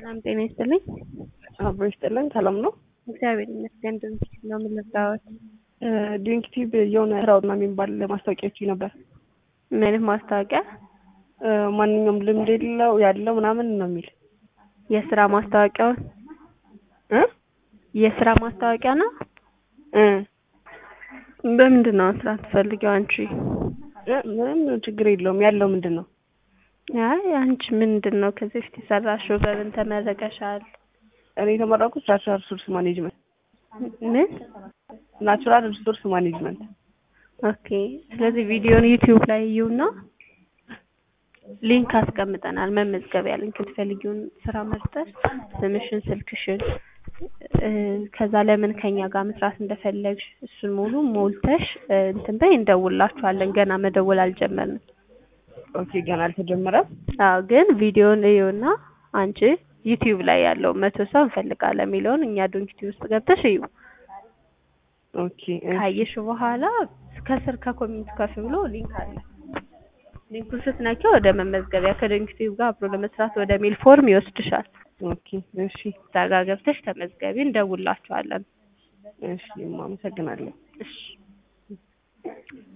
ሰላም ጤና ይስጥልኝ። አብሮ ይስጥልን። ሰላም ነው? እግዚአብሔር ይመስገን። ድንክ ነው የምንለዳወት ዲንክ ቲዩብ የሆነ ስራውና የሚባል ማስታወቂያዎች ነበር። ምን አይነት ማስታወቂያ? ማንኛውም ልምድ የለው ያለው ምናምን ነው የሚል የስራ ማስታወቂያውን እ የስራ ማስታወቂያ ነው። እ በምንድን ነው ስራ ትፈልጊው አንቺ? እ ምንም ችግር የለውም። ያለው ምንድን ነው? አይ አንቺ ምንድን ነው ከዚህ በፊት የሰራሽው? በምን ተመረቀሻል? እኔ የተመረኩት ናቹራል ሪሶርስ ማኔጅመንት ምን? ናቹራል ሪሶርስ ማኔጅመንት። ኦኬ። ስለዚህ ቪዲዮን ዩቲዩብ ላይ እዩና ሊንክ አስቀምጠናል። መመዝገቢያ ሊንክ የምትፈልጊውን ስራ መርጠሽ ስምሽን፣ ስልክሽን እ ከዛ ለምን ከኛ ጋር መስራት እንደፈለግሽ እሱን ሙሉ ሞልተሽ እ እንትን በይ እንደውላችኋለን። ገና መደወል አልጀመርንም። ኦኬ ገና አልተጀመረም። አዎ ግን ቪዲዮን እዩና አንቺ ዩቲዩብ ላይ ያለው መቶ ሰው እንፈልጋለን የሚለውን እኛ ዶንኪ ቲዩብ ውስጥ ገብተሽ እዩ። ኦኬ እሺ። ካየሽ በኋላ ከስር ከኮሜንት ከፍ ብሎ ሊንክ አለ። ሊንኩን ስትነኪው ወደ መመዝገቢያ ከዶንኪ ቲዩብ ጋር አብሮ ለመስራት ወደ ሚል ፎርም ይወስድሻል። ኦኬ እሺ እዛ ጋር ገብተሽ ተመዝገቢ፣ እንደውላችኋለን። እሺ። አመሰግናለሁ። እሺ